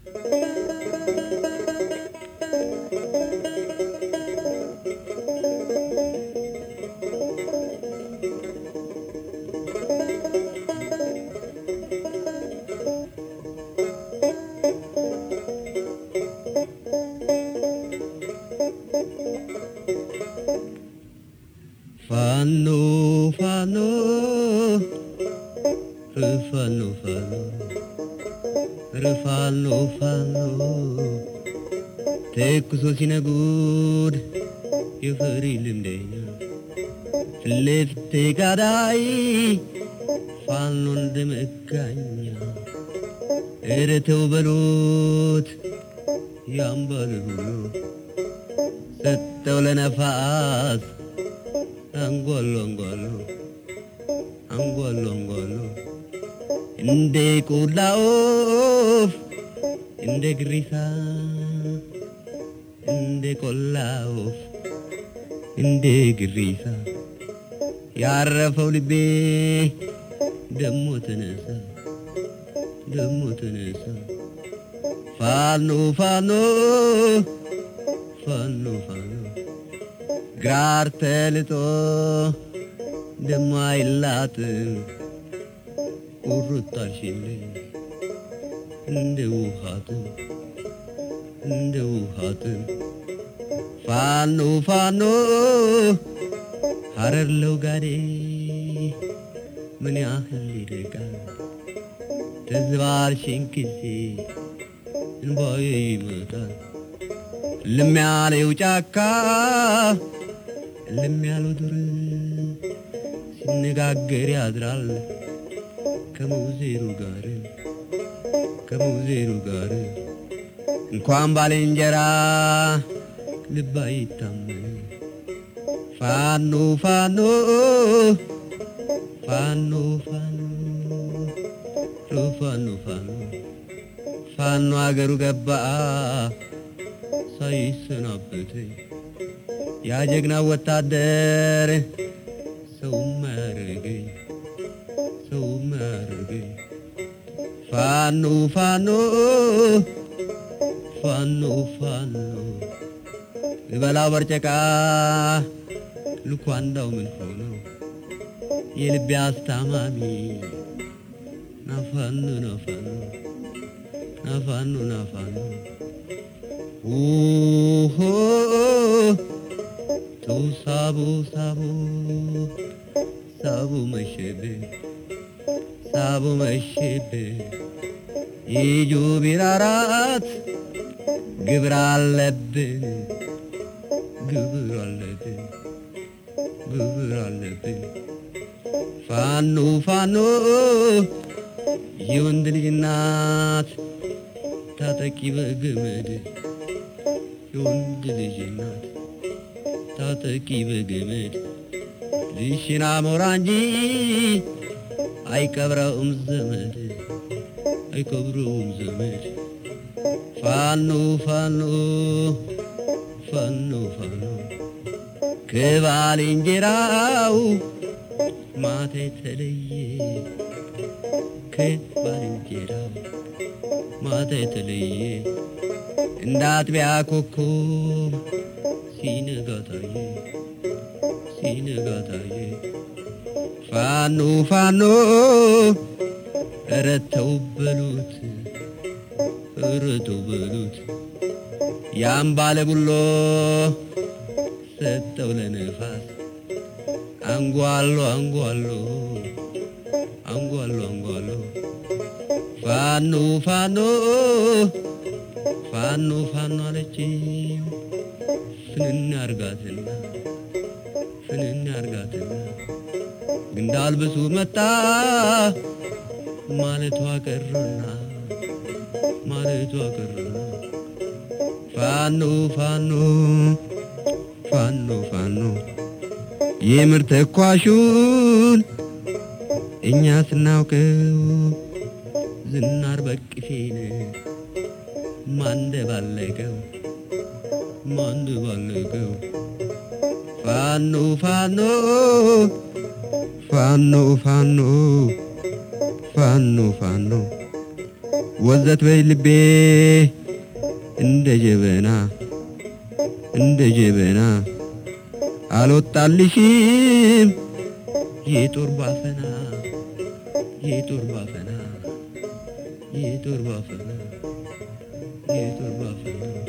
ፋኖ ፋኖ ፋኖ ፋኖ ፋኖ ፋኖ ተኩሶ ሲነጉድ የፈሪ ልምደኛ ፊትለፊት ተጋዳይ ፋኖ እንደመጋኛ ኧረ ተው በሉት ያምባል ሁሉ ሰጠው ለነፋስ አንጓሉ አንጓሉ አንጓሉ አንጓሉ እንደ ቆላ ወፍ እንደ ግሪሳ እንደ ቆላ ወፍ እንደ ግሪሳ ያረፈው ልቤ ደሞ ተነሳ ደሞ ተነሳ ፋኖ ፋኖ ፋኖ ፋኖ ጋር ተልጦ ደሞ አይላጥም ቁርጣሽልኝ እንደ ውሃትም እንደ ውሃትም ፋኖ ፋኖ ሀረር ለውጋዴ ምን ያህል ይርቃል ተዝባርሽን ጊዜ እንባዬ ይመጣል እልም ያለው ጫካ እልም ያለው ዱር ሲነጋገር ያድራል ከሙዜሩ ጋር ከሙዜሩ ጋር እንኳን ባልንጀራ ልብ አይታመን ፋኖ ፋኖ ፋኖ ፋኖ ፋኖ ፋኖ ፋኖ አገሩ ገባ ሳይሰናበተኝ ያ ጀግና ወታደር ሰው ማያረገኝ ሰው ማያረገኝ ፋኖ ፋኖ ፋኖ ፋኖ ልበላው በርጨቃ ልኳንዳው ምን ሆኖ የልቤ አስታማሚ ናፋኖ ናፋኖ ናፋኖ ናፋኖ ኡሆ ተው ሳቡ ሳቡ ሳቡ መሸብህ ሳቡ መሸብህ ይጁ ቢራራት ግብር አለብን ግብር አለብን ግብር አለብን ፋኖ ፋኖ የወንድ ልጅ እናት ታጠቂ በገመድ የወንድ ልጅ እናት ታጠቂ በገመድ ልሽና ሞራ እንጂ አይቀብረውም ዘመድ አይቀብረውም ዘመድ ፋኖ ፋኖ ፋኖ ፋኖ ከባልንጀራው ማታ የተለየ ከባልንጀራው ማታ የተለየ እንደ አጥቢያ ኮከብ ሲነጋ ታየ ሲነጋ ታየ ፋኖ ፋኖ ኧረ ተው በሉት ኧረ ተው በሉት ያም ባለ ቡሎ ሰጠው ለነፋስ አንጓሎ አንጓሎ አንጓሎ አንጓሎ ፋኖ ፋኖ ፋኖ ፋኖ አለችው ፍንን አርጋትና ፍንን አርጋትና ግንዳልብሱ መጣ ማለቷ ቀረና ማለቷ ቀረና ፋኖ ፋኖ ፋኖ ፋኖ የምር ተኳሹን እኛ ስናውቀው ዝናር በቅፌን ማንደባለቀው ማንደባለቀው ፋኖ ፋኖ ፋኖ ፋኖ ፋኖ ፋኖ ወዘት በይ ልቤ እንደ ጀበና እንደ ጀበና አልወጣልሽም የጦር ባፈና የጦር ባፈና የጦር ባፈና የጦር ባፈና